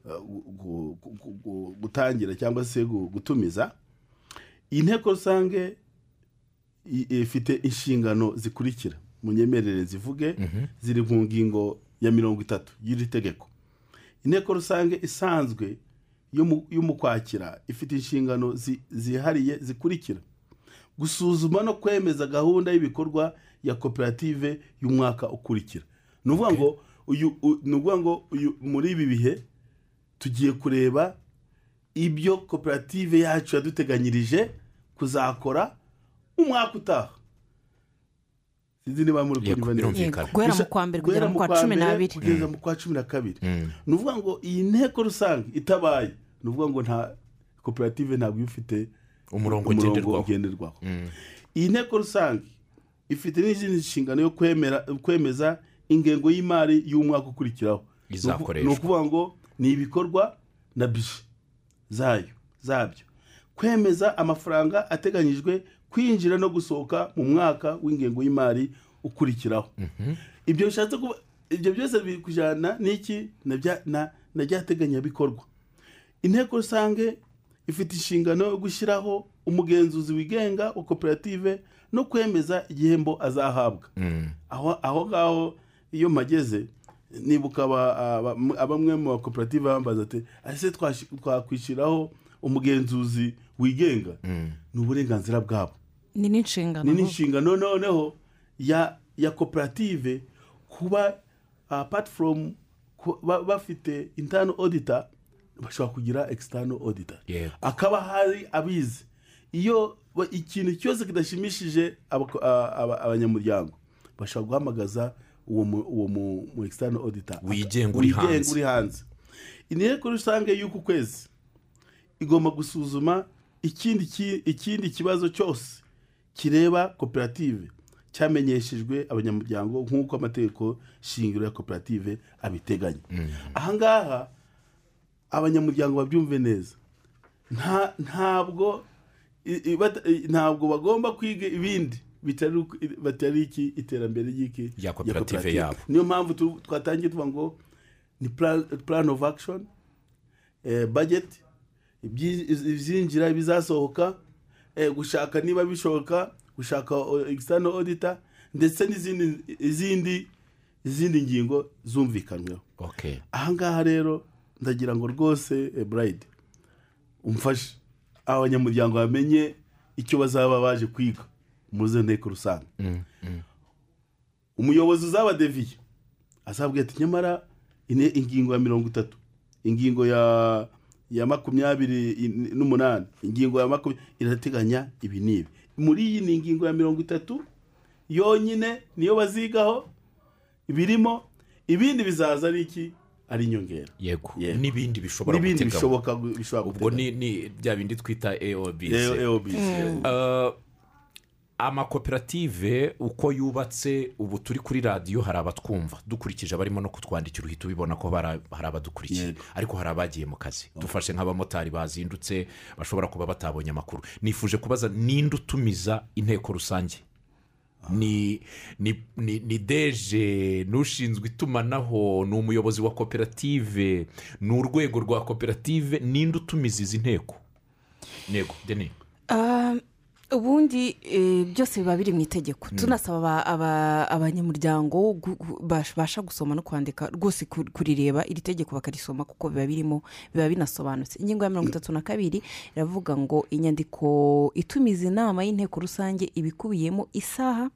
eh, gu- gu- gu- gu- gutangira cyangwa se gu- gutumiza iyi nteko rusange i- ifite inshingano zikurikira mu nyemerere zivuge ziri mu ngingo ya mirongo itatu y'iri tegeko inteko rusange isanzwe yo mu- yo mu kwakira ifite inshingano zi- zihariye zikurikira gusuzuma no kwemeza gahunda y'ibikorwa ya koperative y'umwaka ukurikira ni ukuvuga ngo uyu u- ni ukuvuga ngo uyu muri ibi bihe tugiye kureba ibyo koperative yacu yaduteganyirije kuzakora umwaka utaha sinzi niba muri Yego, kunyumva neza. birumvikana. Yego, guhera mu kwa mbere kugera Guhera mu kwa cumi mbere n'abiri kugeza mu kwa cumi na kabiri Mm. ni ukuvuga ngo iyi nteko rusange itabaye ni ukuvuga ngo nta koperative ntabwo iba ifite umurongo umurongo ngenderwaho ugenderwaho iyi nteko rusange ifite n'izindi nshingano yo kwemera kwemeza ingengo y'imari y'umwaka ukurikiraho Ni uku- Izakoreshwa. ni ukuvuga ngo ni ibikorwa na bije zayo zabyo kwemeza amafaranga ateganyijwe kwinjira no gusohoka mu mwaka w'ingengo y'imari ukurikiraho ibyo bishatse kuba ibyo byose biri kujyana n'iki na bya- na- na rya teganyabikorwa inteko rusange ifite inshingano yo gushyiraho umugenzuzi wigenga wa koperative no kwemeza igihembo azahabwa aho aho ngaho iyo mpageze nibuka aba- aba- m- abamwe mu bakoperative bambaza ati ese twashi- twakwishyiraho umugenzuzi wigenga ni uburenganzira bwabo ni n'inshingano ni n'inshingano noneho ya ya koperative kuba patiforomu bafite intano odita bashobora kugira ekisitano odita Yego. akaba hari abizi iyo ba- ikintu cyose kidashimishije abako- a- aba- abanyamuryango bashobora guhamagaza uwo mu- uwo mu- mu ekisitano odita Wigenga uri hanze. uri hanze inteko rusange y'uku kwezi igomba gusuzuma ikindi ki- ikindi kibazo cyose kireba koperative cyamenyeshejwe abanyamuryango nk'uko amategeko shingiro ya koperative abiteganya ahangaha abanyamuryango babyumve neza nta ntabwo i- i- bata- i- ntabwo bagomba kwiga ibindi bitari uku- batari iki iterambere ry'iki Ya koperative yabo. niyo mpamvu tu- twatangiye tuvuga ngo ni plan of action eh, budget ibyi- ibyinjira ibizasohoka eh, gushaka niba bishoboka gushaka o- external auditor ndetse n'izindi izindi izindi ngingo zumvikanyweho okay ahangaha rero ndagira ngo rwose eh, burayidi umfashe abanyamuryango bamenye icyo bazaba baje kwiga muze nteko rusange umuyobozi uzabadeviye azabwira ati nyamara ine- ingingo ya mirongo itatu ingingo ya ya makumyabiri in- n'umunani ingingo ya makumyabiri irateganya ibi n'ibi muri iyi ni ingingo ya mirongo itatu yonyine niyo bazigaho ibirimo ibindi bizaza ari iki ari inyongera yego Yego. n'ibindi bishobora n'ibindi guteganywa bishoboka gu- bishobora ubwo ni ni bya bindi twita eobc eobisi Uh, amakoperative uko yubatse ubu turi kuri radiyo hari abatwumva dukurikije abarimo no kutwandikira uhita ubibona ko bara- hari abadukurikiye Yego. ariko hari abagiye mu kazi dufashe nk'abamotari bazindutse bashobora kuba batabonye amakuru nifuje kubaza ninde utumiza inteko rusange ni ni ni ni deje n'ushinzwe itumanaho ni umuyobozi wa koperative ni urwego rwa koperative ninde utumiza izi nteko ntego deni Ah, ubundi eh, byose biba biri mu itegeko tunasaba aba- aba- abanyamuryango gu- gu- bash- basha gusoma no kwandika rwose ku- kurireba iri tegeko bakarisoma kuko biba birimo biba binasobanutse ingingo ya mirongo itatu na kabiri iravuga ngo inyandiko itumiza inama y'inteko rusange ibikubiyemo isaha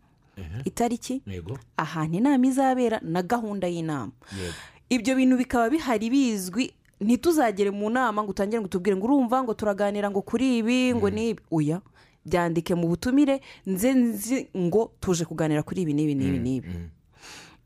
itariki ntego ahantu inama izabera na gahunda y'inama Yego. ibyo bintu bikaba bihari bizwi ntituzagere mu nama ngo utangire ngo utubwire ngo urumva ngo turaganira ngo kuri ibi ngo n'ibi oya byandike mu butumire nze nzi ngo tuje kuganira kuri ibi n'ibi n'ibi n'ibi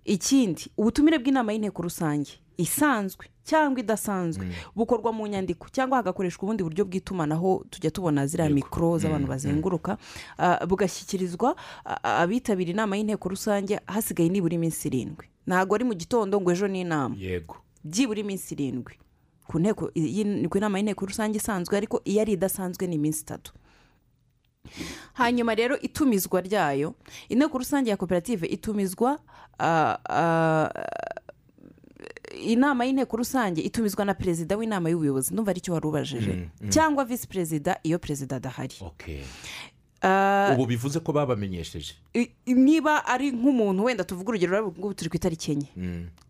ikindi ubutumire bw'inama y'inteko rusange isanzwe cyangwa idasanzwe bukorwa mu nyandiko cyangwa hagakoreshwa ubundi buryo bw'itumanaho tujya tubona ziriya mikoro z'abantu bazenguruka ah, bugashyikirizwa ah, abitabira inama y'inteko rusange hasigaye nibura iminsi irindwi ntabwo ari mu gitondo ngo ejo ni inama yego byibura iminsi irindwi ku nteko iyi- ku nama y'inteko rusange isanzwe ariko iyo ari idasanzwe ni iminsi itatu hanyuma rero itumizwa ryayo inteko rusange ya koperative itumizwa ah, ah, inama y'inteko rusange itumizwa na perezida w'inama y'ubuyobozi ndumva aricyo wari ubajije cyangwa visi perezida iyo perezida adahari ok Ah, ubu bivuze ko babamenyesheje i- niba ari nk'umuntu wenda tuvuga urugero rero ngubu turi ku itariki enye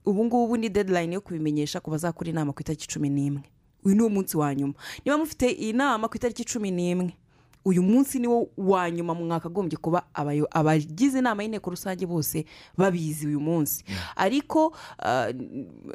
ubu ngubu ni deadline yo kubimenyesha ku bazakora inama ku itariki cumi n'imwe uyu ni umunsi wa nyuma niba mufite iyi nama ku itariki cumi n'imwe uyu munsi ni wo wa nyuma mwakagombye kuba abayo- abagize inama y'inteko rusange bose babizi uyu munsi ariko ah,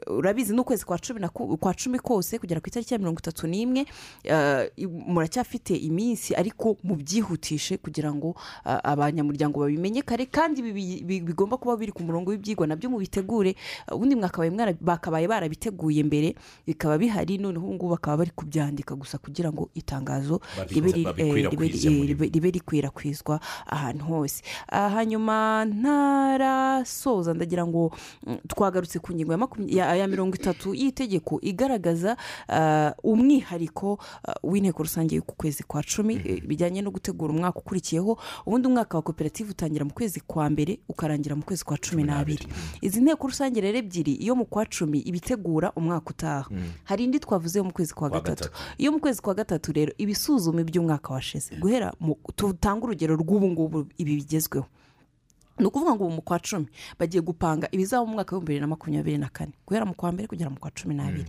urabizi n'ukwezi kwa cumi na ku- kwa cumi kose kugera ku itariki ya mirongo itatu n'imwe ah, i- muracyafite iminsi ariko mubyihutishe kugira ngo ah, abanyamuryango babimenye kare kandi bibi- bi- bigomba kuba biri ku murongo w'ibyigwa nabyo mubitegure ah, ubundi mwakabaye mwara- bakabaye barabiteguye mbere bikaba bihari noneho ubu ngubu bakaba bari kubyandika gusa kugira ngo itangazo Babi- ribe riri- babikwirakwize eh, ribe rikwiza muri bo. ribe- ribe rikwirakwizwa ahantu hose Ah, hanyuma ntarasoza ndagira ngo mm, twagarutse ku ngingo ya makumya- ya ya mirongo itatu y'itegeko igaragaza ah, umwihariko ah, w'inteko rusange ku kwezi kwa cumi eh, bijyanye no gutegura umwaka ukurikiyeho ubundi umwaka wa koperative utangira mu kwezi kwa mbere ukarangira mu kwezi kwa cumi n'abiri izi nteko rusange rero ebyiri iyo mu kwa cumi iba itegura umwaka utaha hari indi twavuze yo mu kwezi kwa Kwa gatatu gatatu. iyo mu kwezi kwa gatatu rero ibisuzuma iby'umwaka washize guhera mu- tutange urugero rw'ubu ngubu ibi bigezweho ni ukuvuga ngo ubu mu kwa cumi bagiye gupanga ibizaba mu mwaka w'ibihumbi bibiri na makumyabiri na kane guhera mu kwa mbere kugera mu kwa cumi n'abiri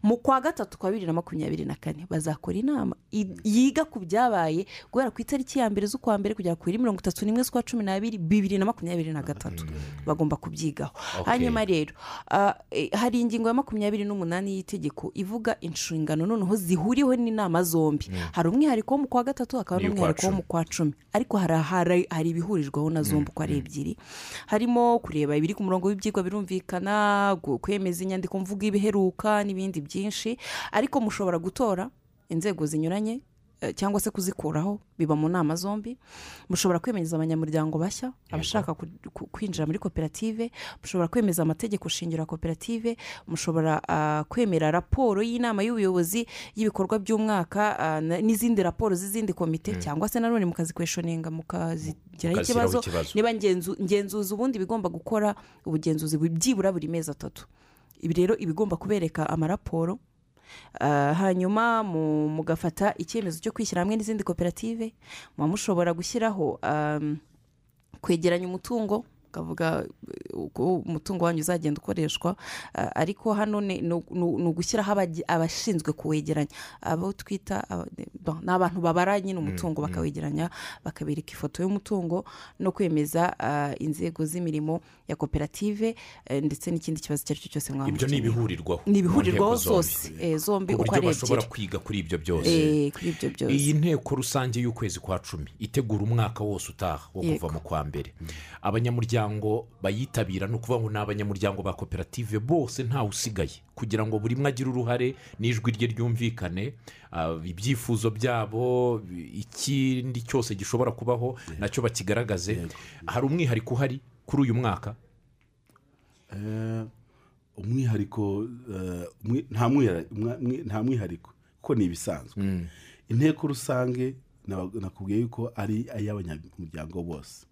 mu kwa gatatu kwa bibiri na makumyabiri na kane bazakora inama i- yiga ku byabaye guhera ku itariki ya mbere z'ukwa mbere kugera ku biri mirongo itatu n'imwe z'ukwa cumi n'abiri bibiri na makumyabiri na gatatu bagomba kubyigaho Okay. hanyuma rero ah, eh, hari ingingo ya makumyabiri n'umunani y'itegeko ivuga inshingano noneho zihuriweho n'inama zombi hari umwihariko wo mu kwa gatatu hakaba Niy'ukwa n'umwihariko wo cumi. mu kwa cumi ariko hari ahari- hari ibihurijweho na zombi uko ari ebyiri harimo kureba ibiri ku murongo w'ibyigwa birumvikana gu- kwemeza inyandiko mvuga ibiheruka n'ibindi byinshi ariko mushobora gutora inzego zinyuranye eh, cyangwa se kuzikuraho biba mu nama zombi mushobora kwemeza abanyamuryango bashya abashaka ku- ku- kwinjira muri koperative mushobora kwemeza amategeko shingiro ya koperative mushobora ah, kwemera raporo y'inama y'ubuyobozi y'ibikorwa by'umwaka ah, na- n'izindi raporo z'izindi komite cyangwa se nanone mukazikweshoninga mukazigiraho Mukazishyiraho ikibazo ikibazo. Mm. niba ngenzu- ngenzuzi ubundi bigomba gukora ubugenzuzi bu- byibura buri mezi atatu ibi rero iba igomba kubereka amaraporo Ah, hanyuma mu- mugafata icyemezo cyo kwishyira hamwe n'izindi koperative muba mushobora gushyiraho am, kwegeranya umutungo ukavuga eh, uko umutungo wanyu uzagenda ukoreshwa Ah, ariko hano ni ni- ni- ni ugushyiraho abagi- abashinzwe kuwegeranya abo twita aba- bon, ni abantu babara nyine umutungo bakawegeranya bakabereka ifoto y'umutungo no kwemeza ah, inzego z'imirimo ya koperative eh, ndetse n'ikindi kibazo icyo ari cyo cyose mwaba ibyo ni mukeneye. ibihurirwaho ni mu ibihurirwaho nteko zombi. zose eh, zombi uko uburyo ari bashobora ebyiri kwiga kuri ibyo byose Eh, kuri ibyo byose iyi nteko rusange y'ukwezi kwa cumi itegura umwaka wose utaha wo kuva Yego. mu kwa mbere abanyamuryango bayitabira ni ukuvuga ngo ni abanyamuryango ba koperative bose ntawe usigaye kugira ngo buri umwe agire uruhare n'ijwi rye ryumvikane ah, ibyifuzo byabo ikindi cyose gishobora kubaho nacyo bakigaragaze hari umwihariko uhari kuri uyu mwaka Eh, umwihariko eh, umwi- nta mwihari- umwa- mwi- nta mwihariko kuko ni ibisanzwe inteko rusange naba- nakubwiye yuko ari iy'abanyamuryango bose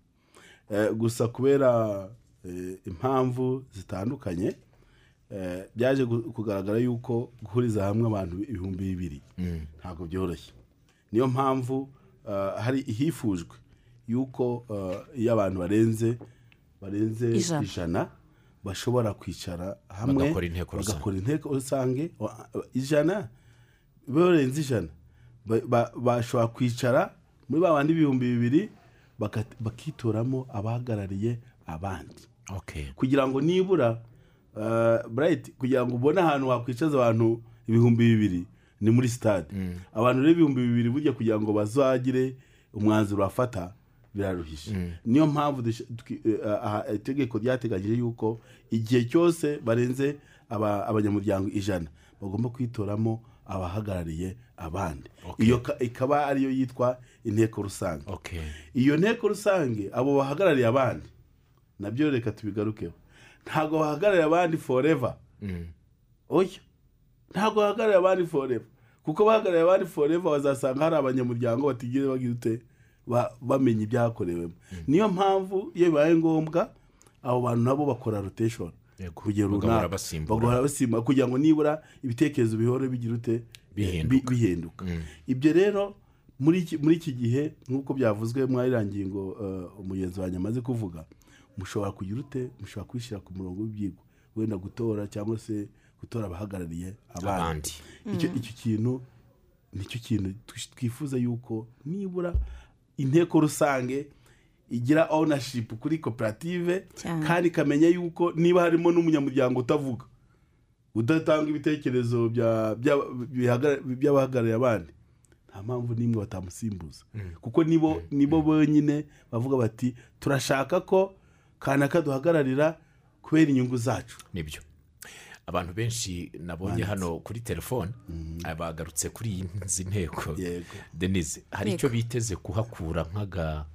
Eh, gusa kubera eh, impamvu zitandukanye eh, byaje gu- kugaragara yuko guhuriza hamwe abantu ibihumbi bibiri ntabwo byoroshye niyo mpamvu eh, hari ihifujwe yuko eh, iyo abantu barenze barenze Ijana. ijana bashobora kwicara hamwe Bagakora inteko rusange. bagakora inteko rusange wa- ijana barenze ijana ba- ba- bashobora kwicara muri ba bandi ibihumbi bibiri baka- bakitoramo abahagarariye abandi okay. kugira ngo nibura uh, burayiti kugira ngo ubone ahantu wakwicaza abantu ibihumbi bibiri ni muri sitade abantu rero ibihumbi bibiri burya kugira ngo bazagire umwanzuro bafata biraruhije niyo mpamvu dush- twi- eh, aha, itegeko ryateganyije yuko igihe cyose barenze aba- abanyamuryango ijana bagomba kwitoramo abahagarariye abandi iyo ka- ikaba ariyo yitwa inteko rusange Okay. iyo nteko rusange abo bahagarariye abandi nabyo reka tubigarukeho ntabwo bahagarariye abandi foreva oya ntabwo bahagarariye abandi foreva kuko bahagarariye abandi foreva bazasanga hari abanyamuryango batigeze bagira ute ba- bamenya ibyakorewemo niyo mpamvu iyo bibaye ngombwa abo bantu nabo bakora roteshoni Yego. ku gihe Bagahora runaka basimbura. bagahora basimba kugira ngo nibura ibitekerezo bihore bigira ute Bihinduka. Bi- bihinduka ibyo rero muri iki- muri iki gihe nk'uko byavuzwe muri iriya ngingo eh, umugenzi wanjye amaze kuvuga mushobora kugira ute mushobora kwishyira ku murongo w'ibyigwa wenda gutora cyangwa se gutora abahagarariye abandi Abandi. icyo icyo kintu nicyo kintu twish- twifuza yuko nibura inteko rusange igira ownership kuri koperative Cyane. kandi ikamenya yuko niba harimo n'umunyamuryango utavuga udatanga ibitekerezo bya- bya- bihagara- by'abahagarariye abandi nta mpamvu n'imwe batamusimbuza kuko nibo nibo bonyine bavuga bati turashaka ko kanaka duhagararira kubera inyungu zacu nibyo abantu benshi nabonye hano kuri telefone bagarutse kuri izi nteko Yego. denise hari Yego. icyo biteze kuhakura nk'aga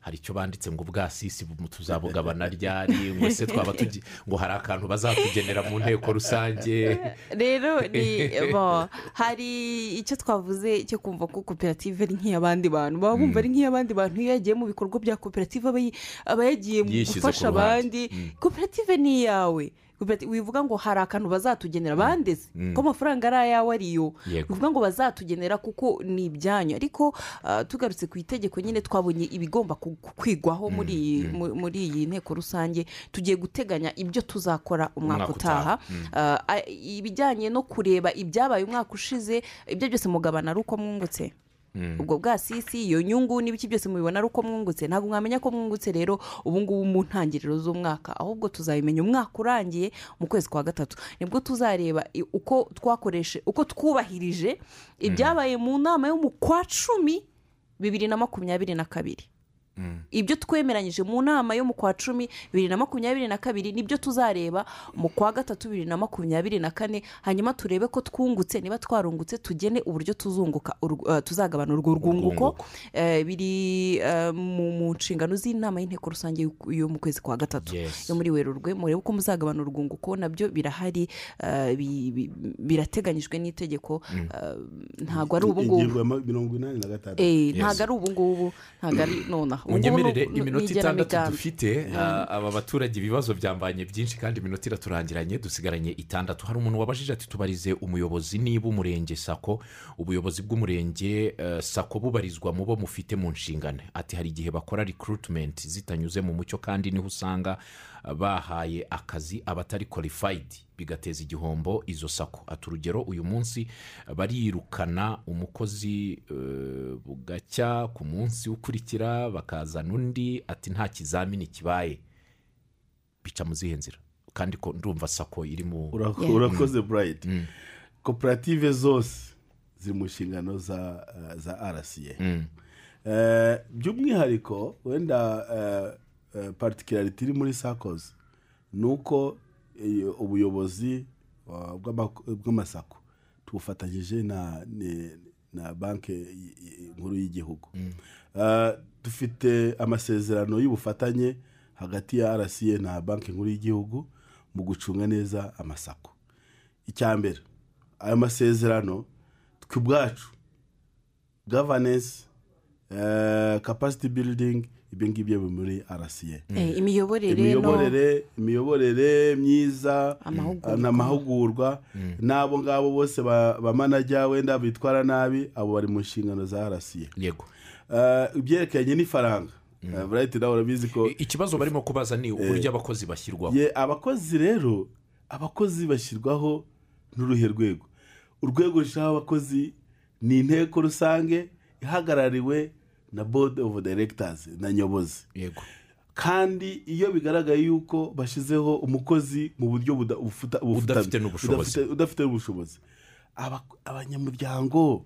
hari icyo banditse ngo ubwasisi tuzabugabana ryari ngo se twaba tugi ngo hari akantu bazatugenera mu nteko rusange rero ni bo hari icyo twavuze cyo kumva ko koperative ari nk'iy'abandi bantu baba bumva ari nk'iy'abandi bantu iyo yagiye mu bikorwa bya koperative aba yi- aba yagiye mu Yishyize ku gufasha ruhande. abandi koperative ni iyawe Koperative- wivuga ngo hari akantu bazatugenera bandeze ko amafaranga ari ayawe ariyo Yego. bivuga ngo bazatugenera kuko ni ibyanyu ariko ah, tugarutse ku itegeko nyine twabonye ibigomba ku- ku- kwigwaho muri iyi mu- muri iyi nteko rusange tugiye guteganya ibyo tuzakora umwaka Umwaka utaha utaha. Uh, a- ibijyanye no kureba ibyabaye umwaka ushize ibyo byose mugabana ari uko mwungutse ubwo bwasisi iyo nyungu n'ibiki byose mubibona ari uko mwungutse ntabwo mwamenya ko mwungutse rero ubu ngubu mu ntangiriro z'umwaka ahubwo tuzabimenya umwaka urangiye mu kwezi kwa gatatu nibwo tuzareba i- uko twakoreshe uko twubahirije ibyabaye mu nama yo mu kwa cumi bibiri na makumyabiri na kabiri ibyo twemeranyije mu nama yo mu kwa cumi bibiri na makumyabiri na kabiri nibyo tuzareba mu kwa gatatu bibiri na makumyabiri na kane hanyuma turebe ko twungutse niba twarungutse tugene uburyo tuzunguka urw- eh, tuzagabana urwo rwunguko Urwunguko. Eh, biri eh, mu mu nshingano z'inama y'inteko rusange y'u- yo mu kwezi kwa gatatu Yes. yo muri werurwe murebe uko muzagabana urwunguko nabyo birahari eh, bi- bi- birateganyijwe n'itegeko eh, ntabwo ari ubu ngubu ingingo ya ma- mirongo inani na gatandatu Eh, Yes. ntabwo ari ubu ngubu ntabwo ari nonaha Ubu ngubu munyemerere ni- ni iminota itandatu igenamigambi. dufite ah, aba baturage ibibazo byambanye byinshi kandi iminota iraturangiranye dusigaranye itandatu hari umuntu wabajije ati tubarize umuyobozi niba umurenge sako ubuyobozi bw'umurenge eh, sako bubarizwa mu bo mufite mu nshingano ati hari igihe bakora rikurutimenti zitanyuze mu mucyo kandi niho usanga ah, bahaye akazi abatari kwalifayidi bigateza igihombo izo sako ati urugero uyu munsi barirukana umukozi eh, bugacya ku munsi ukurikira bakazana undi ati nta kizamini kibaye bica mu zihe nzira kandi ko ndumva sako iri mu Urako- Yeah. urakoze burayiti koperative zose ziri mu nshingano za eh, za rca Mm. Eh, by'umwihariko wenda eh, eh, particularity iri muri sakozi ni uko eh, ubuyobozi eh, bw'ama- bw'amasako tubufatanyije na ni- na banki y- y- nkuru y'igihugu Eh, dufite amasezerano y'ubufatanye hagati ya rca na banki nkuru y'igihugu mu gucunga neza amasako icya mbere ayo masezerano twe ubwacu gavanensi kapasiti biridingi ibyo ngibyo biri muri rca Eh, imiyoborere no imiyoborere imiyoborere myiza Amahugurwa. ah, n'amahugurwa n'abo ngabo bose ba- bamanajya wenda bitwara nabi abo bari mu nshingano za rca yego Eh, ibyerekeranye n'ifaranga Eh, burayiti nawe urabizi ko I- ikibazo barimo kubaza ni uburyo abakozi bashyirwaho Ye, abakozi rero abakozi bashyirwaho n'uruhe rwego urwego rushaho abakozi ni inteko rusange ihagarariwe na board of directors na nyobozi yego kandi iyo bigaragaye yuko bashyizeho umukozi mu buryo buda- bufuta- bufutamye, Udafite n'ubushobozi. udafite- udafite n'ubushobozi Aba- abanyamuryango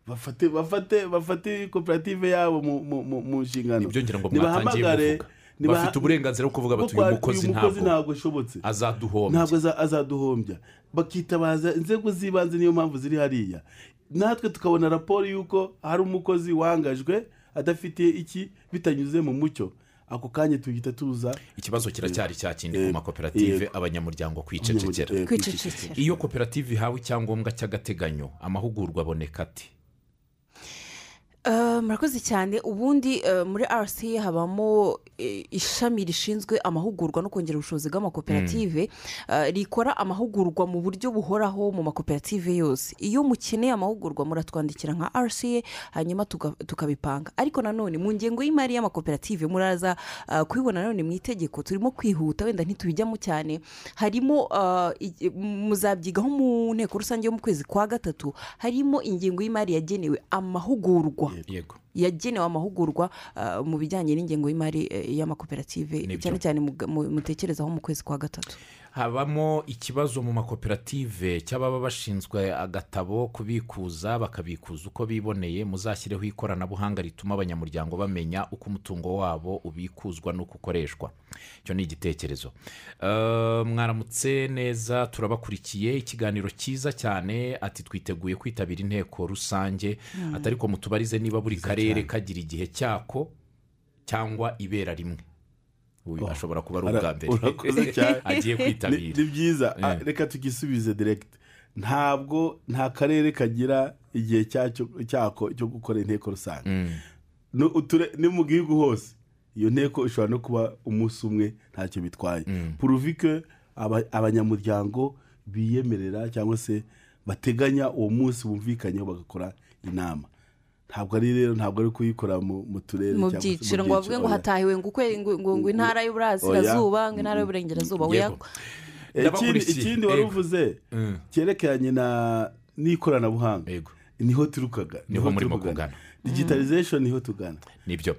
bafate bafate bafate koperative yabo mu- mu- mu mu nshingano nibyo ngira ngo mwatangiye Nibahamagare- muvuga nibaha- bafite uburenganzira bwo kuvuga bati kuko uyu mukozi ntabwo ntabwo ashobotse ntabwo azaduhombya aza- azaduhombya bakitabaza inzego z'ibanze niyo mpamvu ziri hariya natwe tukabona raporo y'uko hari umukozi wangajwe adafite iki bitanyuze mu mucyo ako kanya tuhita tuza ikibazo kiracyari cya kindi ku makoperative abanyamuryango kwicecekera Eh, kwicecekera iyo koperative ihawe icyangombwa cy'agateganyo amahugurwa aboneka ati Eh, murakoze cyane ubundi eh, muri rca habamo eh, ishami rishinzwe amahugurwa no kongera ubushobozi bw'amakoperative eh, rikora amahugurwa mu buryo buhoraho mu makoperative yose iyo mukeneye amahugurwa muratwandikira nka rca hanyuma tuga- tukabipanga ariko nanone mu ngengo y'imari y'amakoperative muraza eh, kubibona nanone mu itegeko turimo kwihuta wenda ntitubijyamo cyane harimo eh, igi- muzabyigaho mu nteko rusange yo mu kwezi kwa gatatu harimo ingengo y'imari yagenewe amahugurwa yego yagenewe amahugurwa ah, mu bijyanye n'ingengo y'imari eh, y'amakoperative Nibyo. cyane cyane mu- mu- mutekerezaho mu kwezi kwa gatatu habamo ikibazo mu makoperative cy'ababa bashinzwe agatabo kubikuza bakabikuza uko biboneye muzashyireho ikoranabuhanga rituma abanyamuryango bamenya uko umutungo wabo ubikuzwa n'uko ukoreshwa icyo ni igitekerezo Eh, mwaramutse neza turabakurikiye ikiganiro cyiza cyane ati twiteguye kwitabira inteko rusange atari ko mutubarize niba buri karere kagira igihe cyako cyangwa ibera rimwe uyu ashobora kuba ari Ara- ubwa mbere urakoze cyane. agiye ni kwitabira ni byiza Ah, Eh. reka tugisubize direkiti ntabwo nta karere kagira igihe cyacyo- cyako cyo gukora inteko rusange ni uture- ni mu gihugu hose iyo nteko ishobora no kuba umunsi umwe ntacyo bitwaye puruvike abanyamuryango biyemerera cyangwa se bateganya uwo munsi bumvikanyeho bagakora inama ntabwo ari rero ntabwo ari kuyikora mu mu turere mu cyangwa se byiciro ngo bavuge ngo oya. hatahiwe ngo ukwe- ngo- ngo- ngo intara y'uburasirazuba ngo intara y'uburengerazuba Yego. weya Eh, ikindi Ndabakurikiye. ikindi Yego. wari uvuze Mm. cyerekeranye na n'ikoranabuhanga Yego. niho turukaga Niho murimo kugana. digitalization niho tugana nibyo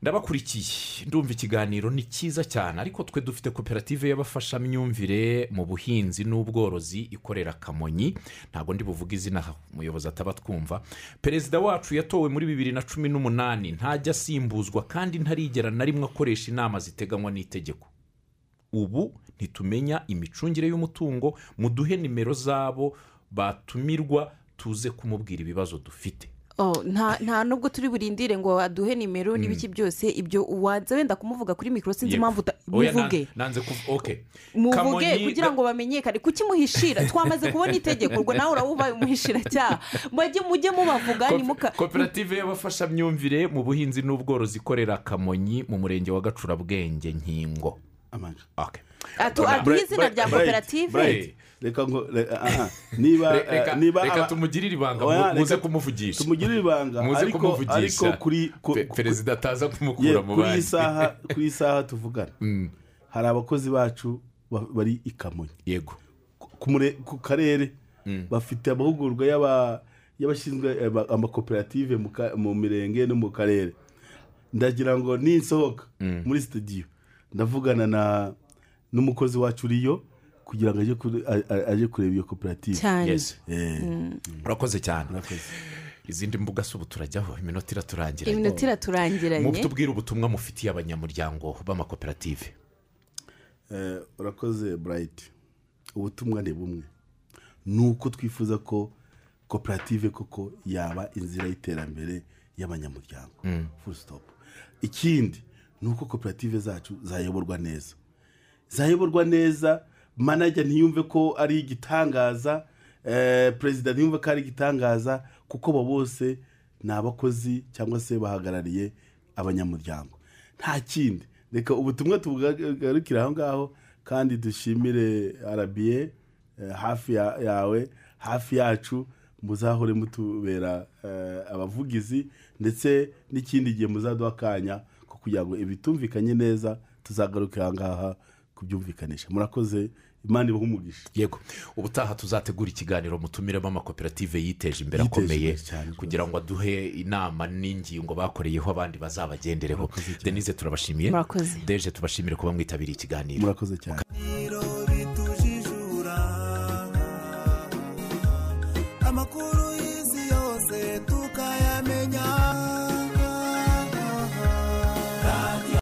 ndabakurikiye ndumva ikiganiro ni cyiza cyane ariko twe dufite koperative y'abafashamyumvire mu buhinzi n'ubworozi ikorera kamonyi ntabwo ndi buvuge izina aha, umuyobozi ataba twumva perezida wacu yatowe muri bibiri na cumi n'umunani ntajya asimbuzwa kandi ntarigera na rimwe akoresha inama ziteganywa n'itegeko ubu ntitumenya imicungire y'umutungo muduhe nimero zabo batumirwa tuze kumubwira ibibazo dufite Oh, nta nta nubwo turi burindire ngo aduhe nimero n'ibiki byose ibyo wanze wenda kumuvuga kuri mikoro sinzi Yego. impamvu uta- Oya, na- muvuge nanze kuv- okay. muvuge Kamonyi- kugira ngo bamenyekane kukimuhishira twamaze kubona itegeko ngo nawe uraba ubaye umuhishiracyaha mujye mujye mubavuga Ko- nimuka koperative y'abafashamyumvire mu buhinzi n'ubworozi ikorera kamonyi mu murenge wa gacurabwenge nkingo amanja Okay. atu- aduhe izina rya koperative Bright. reka ngo re- aha, niba Re- reka- eh, niba reka aba- tumugirire ibanga Oya, mu- muze reka- kumuvugisha tumugirire ibanga muze ariko ariko kumuvugisha kuri ku- Pe- ku- perezida ataza ye, kumukura mu kuri iyi bandi saha kuri iyi saha tuvugana hari abakozi bacu ba- bari i kamonyi yego ku- ku mure- ku karere bafite amahugurwa y'aba- y'abashinzwe eh, ba- amakoperative mu ka- mu mirenge no mu karere ndagira ngo ninsohoka muri sitidiyo ndavugana na n'umukozi wacu uriyo kugira ngo ajye kure- a- a- ajye kureba iyo koperative cyane yes Eh, urakoze cyane murakoze. izindi mbuga se ubu turajyaho iminota iraturangira iminota Mu- iraturangiranye tubwire ubutumwa mufitiye abanyamuryango b'amakoperative Eh, urakoze burayiti ubutumwa ni bumwe ni uko twifuza ko koperative koko yaba inzira y'iterambere y'abanyamuryango full stop ikindi ni uko koperative zacu zayoborwa neza zayoborwa neza manajya ntiyumve ko ari igitangaza eh, perezida ntiyumve ko ari igitangaza kuko abo bose ni abakozi cyangwa se bahagarariye abanyamuryango nta kindi reka ubutumwa tubugarukire aho ngaho kandi dushimire arabiye eh, hafi ya- yawe hafi yacu muzahore mutubera eh, abavugizi ndetse n'ikindi gihe muzaduha akanya ko kugira ngo ibitumvikanye neza tuzagaruke aha ngaha kubyumvikanisha murakoze imana ibaha umugisha yego ubutaha tuzategura ikiganiro mutumiremo amakoperative yiteje imbere Yiteje akomeye imbere cyane rwose. kugira ngo aduhe inama n'ingingo bakoreyeho abandi bazabagendereho denise turabashimiye Murakoze. deje tubashimire kuba mwitabiriye ikiganiro murakoze cyane